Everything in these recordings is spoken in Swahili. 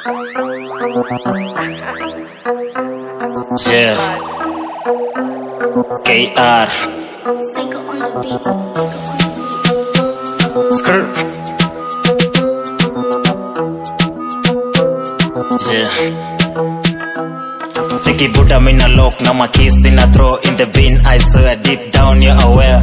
Yeah. KR. Psycho on the beat. Skirt. Yeah. Cheki buda mina lock na makis in a throw in the bin I swear deep down you're aware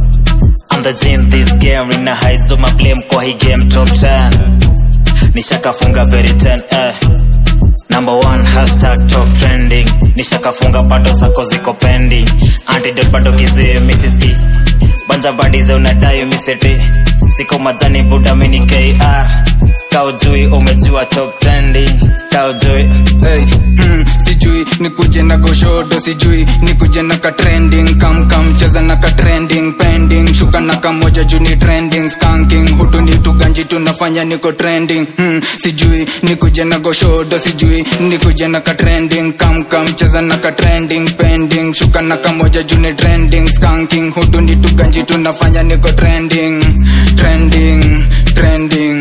I'm the gene this game in a high so my blame kwa hii game top 10 Nishakafunga very 10 eh Number one hashtag top trending Nishakafunga bado zako ziko pending Antidote bado kizee misiski Banja badize unadai misete Siko majani buda mini KR Kaujui umejua top trending Kaujui hey, hmm, sijui nikuje na goshodo sijui nikuje na ka trending kam kam cheza na ka trending pending shuka na kamoja juu ni trending skanking hutu ni tuganji tunafanya niko trending hmm, sijui nikuje na goshodo sijui nikuje na ka trending kam kam cheza na ka trending pending shuka na kamoja juu ni trending skanking hutu ni tuganji tunafanya niko trending trending trending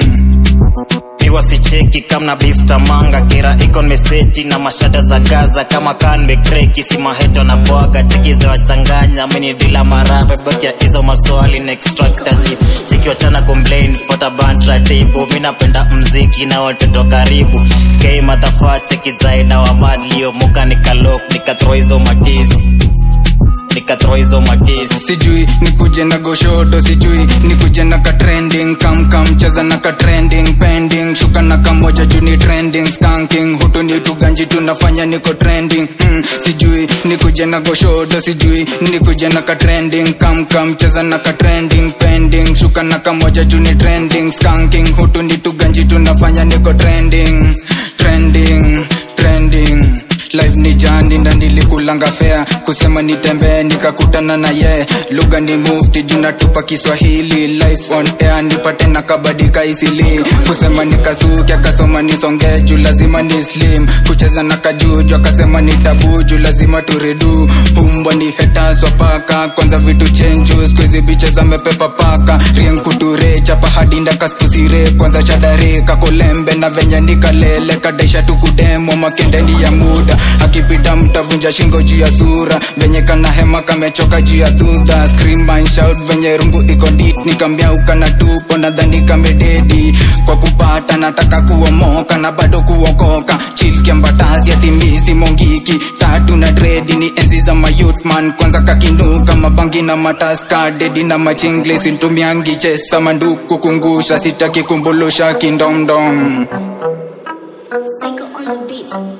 Piwa sicheki kamna beef tamanga kira iko meseti na mashada za gaza kama kan mekreki si maheto na bwaga cheki za wachanganya mini dila marabe baki ya hizo maswali na extractaji cheki wachana complain fota bantra tibu mi napenda mziki na watoto karibu kei madhafa cheki zaina wa madlio muka nikalok nikathrow hizo makisi nikathrow hizo makisi sijui nikuje na goshodo sijui nikuje na ka trending kam kam cheza na ka trending pending shuka na kamoja juu ni trending skanking hutu ni tuganji tunafanya niko trending hmm, sijui nikuje na goshodo sijui nikuje na ka trending kam kam cheza na ka trending pending shuka na kamoja juu ni trending skanking hutu ni tuganji tunafanya niko trending trending trending live ni jandi na nilikulanga fea kusema nitembee nikakutana na ye lugha ni mufti junatupa kiswahili life on air nipate na kabadika isili kusema nikasuki akasoma nisonge juu lazima ni slim kucheza na kajuju akasema ni tabu juu lazima turedu umbwa ni hetaswa paka kwanza vitu chenju skuizi biche zamepepa paka rienkuture chapa hadinda kaskusire kwanza shadare kakolembe na venye nikalele kadaisha tukudemo makendeni ya muda akipita mtavunja shingo juu ya sura venye kana hema kamechoka juu ya dhudha scream and shout venye rungu iko dit nikambia ukana tupo nadhani kamededi kwa kupata nataka kuomoka na bado kuokoka chilkiambatazi atimisi mongiki tatu na dredi ni enzi za mayutman kwanza kakinuka mabangi na mataska dedi na machingle sintumiangi chesa manduku kungusha sitaki kumbulusha kindomdom Psycho on the beat.